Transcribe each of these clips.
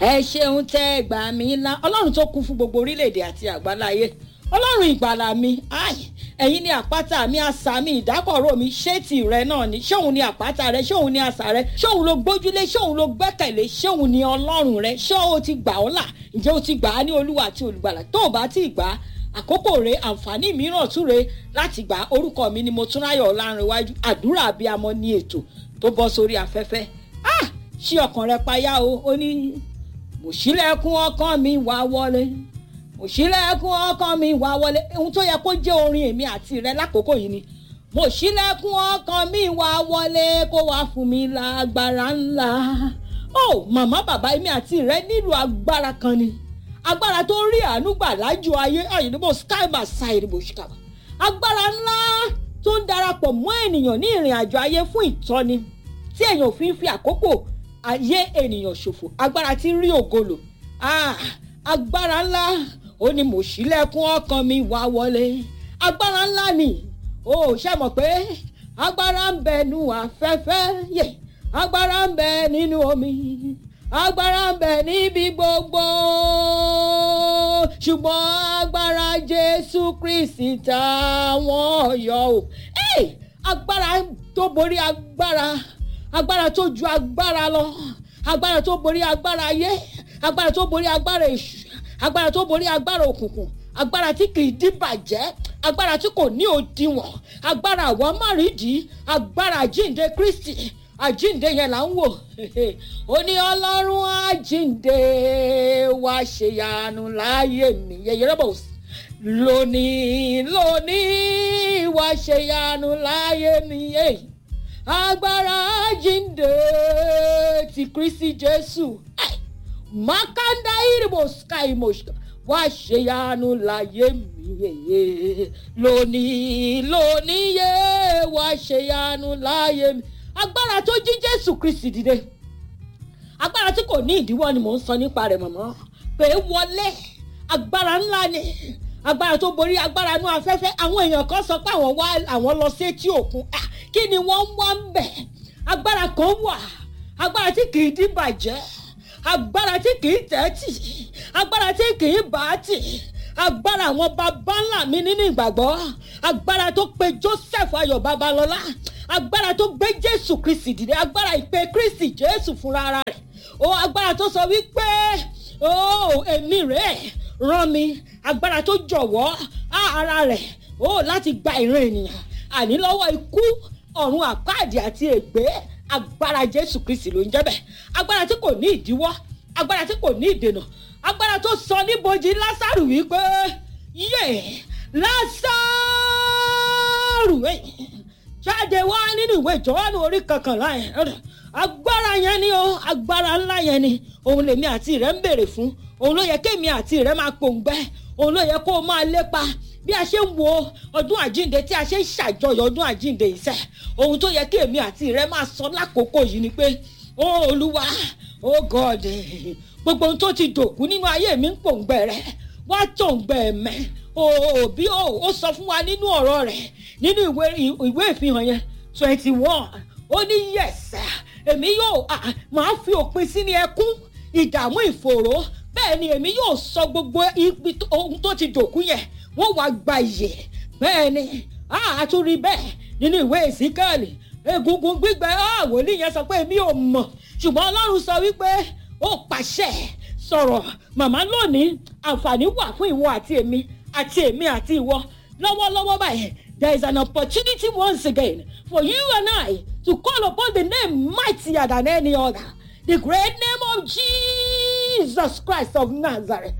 ẹ ṣeun tẹ́ ẹ gbà mí ńlá ọlọ́run tó kún fún gbogbo orílẹ̀-èdè àti àgbáláyé ọlọ́run ìgbàlà mi ai ẹ̀yin ni àpáta mi àṣà mi ìdákọ̀ró mi ṣé tìrẹ náà ni ṣé òun ni àpáta rẹ ṣé òun ni àṣà rẹ ṣé òun ló gbójúlé ṣé òun ló gbẹ́kẹ̀lé ṣé òun ni ọlọ́run rẹ ṣé o ti gbà ọ́ là ǹjẹ́ o ti gbà á ní olúwa àti olùgbàlà tó o bá ti gbà á àkókò rẹ àǹfààní mìíràn tún rẹ láti gbà orúkọ mi ni mo tún ráyọ̀ ọ̀làrìnwájú àdúrà abiyamọ ní ètò tó bọ́ sórí afẹ́fẹ́ ah ṣí ọkàn rẹ payá o ó ní mo ṣílẹ̀kùn ọkàn mi wá wọlé mo ṣílẹ̀kùn ọkàn mi wá wọlé ohun tó yẹ kó jẹ́ orin èmi àti rẹ lákòókò yìí ni mo ṣílẹ̀kùn ọkàn mi wá wọlé kó wá fún mi lágbára ńlá ó màmá bàbá èmi àti rẹ nílò agbára kan ni agbára tó rí àánú gbà lájú ayé àyìnbó skyba ṣàìrìbò ṣìkàbà agbára ńlá tó ń darapọ̀ mọ́ ènìyàn ní ìrìn àjò ayé fún ìtọ́ni tí èèyàn ò fi ń fi àkókò ayé ènìyàn ṣòfò agbára tí ń rí ògolo ah, agbára ńlá ó ní mo ṣílẹ̀kùn ọkàn mi wá wọlé agbára ńlá ni ó ṣe mọ̀ pé agbára ń bẹ nínú afẹ́fẹ́ yẹ agbára ń bẹ nínú omi agbára ń bẹ níbi gbogbo ṣùgbọ́n agbára jésù kristi táwọn yọ o agbára tó borí agbára agbára tó ju agbára lọ agbára tó borí agbára ayé agbára tó borí agbára èṣù agbára tó borí agbára òkùnkùn agbára tí kì í dìbàjẹ́ agbára tí kò ní òdiwọ̀n agbára àwọn márìndín agbára àjíǹde kristi àjíǹde yẹn là ń wò ó ní ọlọ́run àjíǹde wá ṣèyanu láàyè mi yẹyẹrẹ bò lónìí lónìí wá ṣèyanu láàyè mi yẹyẹ agbára jíǹde ti kristi jésù makanda irimo sky moshka wá ṣèyanu láyé mi yeye lónìí lónìí yé wá ṣèyanu láyé mi agbára tó jí jésù kristi dìde agbára tí kò ní ìdíwọ́ ni mò ń sọ nípa rẹ̀ mọ̀mọ́ pé wọlé agbára ńlá ni agbára tó borí agbára inú afẹ́fẹ́ àwọn èèyàn kan sọ pé àwọn wá àwọn lọ sí etí òkun kí ni wọ́n ń wá ń bẹ̀ agbára kan wà agbára tí kì í dìbàjẹ́ agbára tí kì í tẹ́tì agbára tí kì í bàátì agbára àwọn baba ńlá mi nínú ìgbàgbọ́ agbára tó pe joseph ayọ̀ babalọ́lá agbára tó gbé jésù kristi dìde agbára ìpè kristi jésù fúnra rẹ̀ o agbára tó sọ wípé o èmi rẹ̀ rán mi agbára tó jọ̀wọ́ ara rẹ̀ o láti gba ìran ènìyàn àní lọ́wọ́ ikú ọ̀run àpáàdì àti ègbé agbára jésù kristi ló ń jẹ́ bẹ́ẹ̀ agbára tí kò ní ìdíwọ́ agbára tí kò ní ìdènà agbára tó sọ níbojì lásàrù wípé yé lásàrù jáde wá nínú ìwé ìjọ́wọ́nù orí kankanlá yẹn agbára yẹn ni o agbára ńlá yẹn ni òun lèmi àti rẹ ń béèrè fún òun ló yẹ kémi àti rẹ máa pòǹgbẹ òun ló yẹ kó o máa lépa bí a ṣe ń wo ọdún àjínde tí a ṣe ń ṣàjọyọ̀ ọdún àjínde ìṣe ohun tó yẹ kí èmi àti rẹ máa sọ lákòókò yìí ni pé ó olúwa ó god gbogbo ohun tó ti dòkú nínú ayé mi ń pòǹgbẹ rẹ wá tòǹgbẹ mẹ òbí ó sọ fún wa nínú ọ̀rọ̀ rẹ̀ nínú ìwé ìfihàn yẹn twenty one ó ní yes èmi yóò máa fi òpin sí ní ẹkún ìdààmú ìfòòró bẹ́ẹ̀ ni èmi yóò sọ gbogbo ibi ohun tó ti dòkú yẹn wọ́n wá gba ìyè bẹ́ẹ̀ ni àtúrí bẹ́ẹ̀ nínú ìwé ìsíkẹ́ẹ̀lì egungun gbígbẹ wòlíì yẹn sọ pé èmi ò mọ̀ ṣùgbọ́n ọlọ́run sọ wípé ó pàṣẹ sọ̀rọ̀ màmá lónìí àǹfààní wà fún ìwọ àti èmi àti èmi àti ìwọ lọ́wọ́lọ́wọ́ báyìí there is an opportunity once again for you and I to call upon the name mightier than any other the great name of Jesus Christ of Nazareth.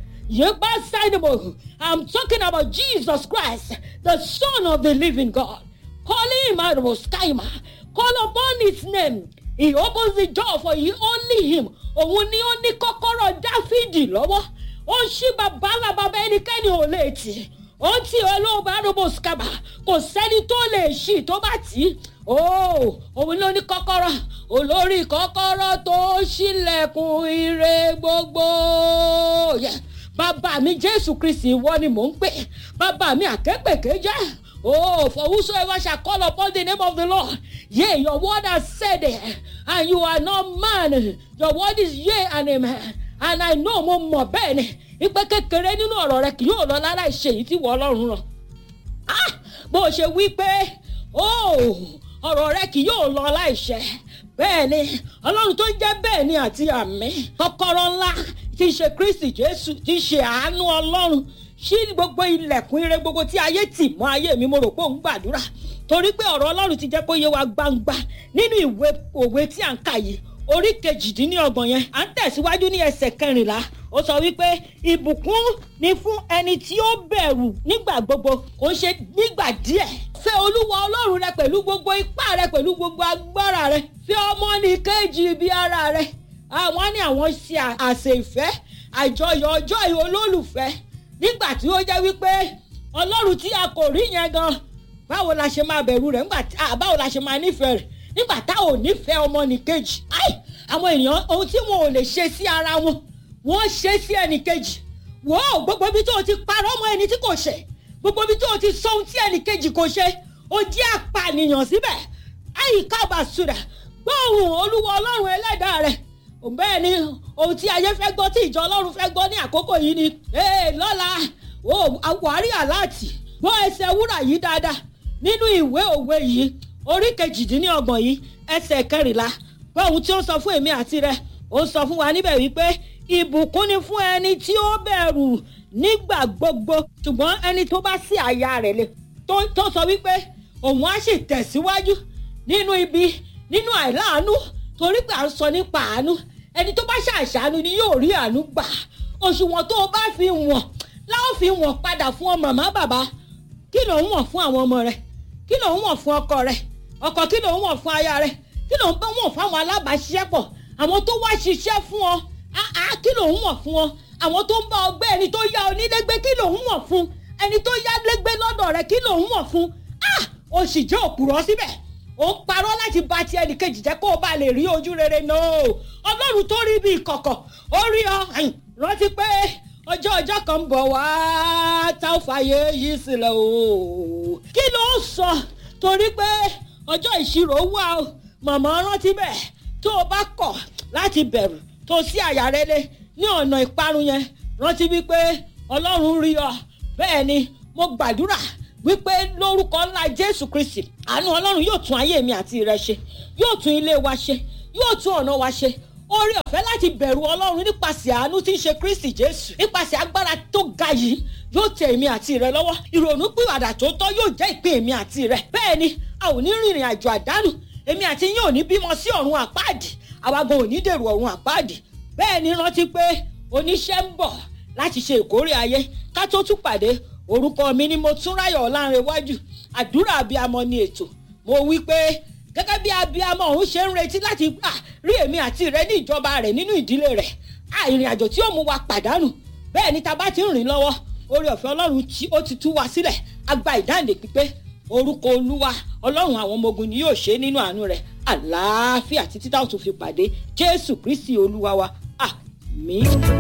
I'm talking about Jesus Christ, the Son of the living God. Call him out of Skyma. Call upon his name. He opens the door for you, only him. Òun ni ó ní kọ́kọ́rọ́ Dáfídì lọ́wọ́. Ó ń ṣí bàbá làbàbá ẹnikẹ́ni ò lè tì. Ó ń tì olóògbé àdóbò skaba. Kò sẹ́ni tó lè ṣì tó bá tì í. Òun ló ní kọ́kọ́rọ́. Olórí kọ́kọ́rọ́ tó ṣílẹ̀kùn ire gbogbo. Yeah bàbá mi jésù kristi ìwọ ni mò ń pè bàbá mi àkẹ́pẹ̀kẹ́ jẹ́ oh for whosoever shall call upon the name of the lord yea your word has said it and you are not man your word is yea and amen and I know mo mọ̀ bẹ́ẹ̀ ni ipe kékeré nínú ọ̀rọ̀ rẹ kì yóò lọ láláì ṣe èyí tí wọ́n ọlọ́run rán Ah! bó o ṣe wí pé ó ọ̀rọ̀ rẹ kì yóò lọ láìṣẹ bẹ́ẹ̀ ni ọlọ́run tó ń jẹ́ bẹ́ẹ̀ ni àti àmì kọ́kọ́rọ́ ńlá tí í ṣe kristi jésù tí í ṣe àánú ọlọ́run ṣí gbogbo ilẹ̀kùn ire gbogbo tí ayé tì mọ́ ayé mi mo rò pé òun gbàdúrà torí pé ọ̀rọ̀ ọlọ́run ti jẹ́ kó yé wa gbangba nínú ìwé òwe tí à ń kà yìí orí kejìdínlọ́gbọ̀n yẹn à ń tẹ̀síwájú ní ẹsẹ̀ kẹrìnlá ó sọ wípé ìbùkún ni fún ẹni tí ó bẹ̀rù nígbà gbogbo kò ń ṣe nígbà díẹ̀ fẹ́ olúwa ọlọ́run rẹ pẹ̀lú gbogbo ipá rẹ pẹ̀lú gbogbo agbára rẹ fẹ́ ọmọnìkejì bí ara rẹ àwọn ní àwọn ṣe àṣẹ ìfẹ́ àjọyọ̀ ọjọ́ ìhò olólùfẹ́ nígbà tí ó jẹ́ wípé ọlọ́run tí a kò rí yẹn gan báwo la ṣe máa bẹ̀rù rẹ̀ nígbà tí báwo la ṣe máa nífẹ̀ẹ́ rẹ̀ nígbà tá ò nífẹ̀ẹ́ ọmọnìkejì ai àwọn èèyàn ohun tí wọn ò lè ṣe sí ara wọn wọ́n ṣe sí ẹnìkejì wò ó gbogbo ibi tó o ti parọ́ mọ́ ẹni tí kò ṣe gbogbo ibi tó o ti sọ ohun tí ẹnìkejì kò ṣe o jẹ́ apànìyàn síbẹ̀ àyíká bàṣúrà gbóhùn olúwa ọlọ́run ẹlẹ́dàá rẹ̀ bẹ́ẹ̀ ni ohun tí ayé fẹ́ gbọ́ tí ìjọ ọlọ́run fẹ́ gbọ́ ní àkókò yìí ni ee lọ́la o àwárí àláàtì gbọ́ ẹsẹ̀ wúrà yìí dáadáa nínú ìwé òwe yìí orí kejìdínlọ́gbọ̀n yìí ẹsẹ̀ kẹrìnlá gbọ́ ohun tí ó sọ fún èmi àti rẹ ó sọ fún wa níbẹ̀ wípé ìbùkún ni fún ẹni tí ó bẹ̀rù nígbà gbogbo ṣùgbọ́n ẹni tó bá sí àyà rẹ̀ lé tó sọ wípé òun á sì tẹ̀síwájú nínú ibi nínú àìláàánú torí pé à ń sọ nípa àánú ẹni tó bá ṣàṣàánú ni yóò rí àánú gbà òṣùwọ̀n tó o bá fi wọ̀n láwọn fi wọ̀n padà fún ọ màmá bàbá kí ló ń wọ̀n fún àwọn ọmọ rẹ kí ló ń wọ̀n fún ọkọ rẹ ọkọ kí ló ń wọ̀n fún aya rẹ kí ló ń bá wọ̀n fún àwọn alábàáṣiṣẹ́pọ̀ àwọn tó wá ṣiṣẹ́ fún ọ àá kí ló ń wọ̀n fún ọ àwọn tó ń bá ọgbẹ́ ẹni tó yá onílégbé kí ló ń wọ̀n fún ẹni tó yá légbé lọ́dọ̀ rẹ kí ló ń wọ̀n fún ah o sì jẹ́ òpùrọ̀ síbẹ̀ ó ń parọ́ láti ba ti ẹnì kejì jẹ́ kó o bá lè rí ojú rere náà ọlọ́run tó rí bí ìkọ̀kọ̀ ó rí ọ rántí pé ọjọ́ ọjọ́ kan ń bọ̀ wá tá ò fàyè yìí sílẹ̀ o kí ló ń sọ torí pé ọjọ́ ìṣirò wà o màmá rántí bẹ́ẹ̀ tó o bá kọ̀ láti bẹ̀rù tó sí àyà rẹ lé ní ọ̀nà ìparun yẹn rántí wípé ọlọ́run rí ọ bẹ́ẹ̀ ni mo gbàdúrà wípé lórúkọ ńlá jésù kristi àánú ọlọ́run yóò tún ayé mi àti rẹ ṣe yóò tún ilé wa ṣe yóò tún ọ̀nà wa ṣe oore ọ̀fẹ́ láti bẹ̀rù ọlọ́run nípasẹ̀ àánú tí ń ṣe kristi jésù nípasẹ̀ agbára tó ga yìí yóò tẹ èmi àti rẹ lọ́wọ́ ìrònú pìwàdà tó tọ́ yóò jẹ́ ìpín èmi àti rẹ bẹ́ẹ̀ ni a ò ní rìnrìn àjò àdánù èmi àti yín ò ní bímọ sí ọ̀run àpáàdì àwa gan ò ní dèrò ọ̀run àpáàdì bẹ́ẹ̀ ni rántí pé oníṣẹ́ ń bọ̀ láti ṣe ìkórè ayé ká tó tún pàdé orúkọ mi ni mo tún ráyọ̀ ọ̀làǹrẹ̀wájú àdúrà abiyamọ ni ètò mo wí pé gẹ́gẹ́ bí abiyamọ òun ṣe ń retí láti gbà rí èmi àti rẹ ní ìjọba rẹ̀ nínú ìdílé rẹ̀ ìrìn àjò tí ó mú wa pàdánù bẹ́ẹ̀ ni ta bá ti ń rìn lọ́wọ́ orí ọ̀fẹ́ ọlọ́run tí ó ti tú wa sílẹ̀ agba ìdáǹdè pípé orúkọ olúwa ọlọ́run àwọn ọmọ ogun ni yóò ṣe nínú àánú rẹ̀ àlàáfíà títí táwọn tún fi pàdé jésù kristi olúwa wa àmín.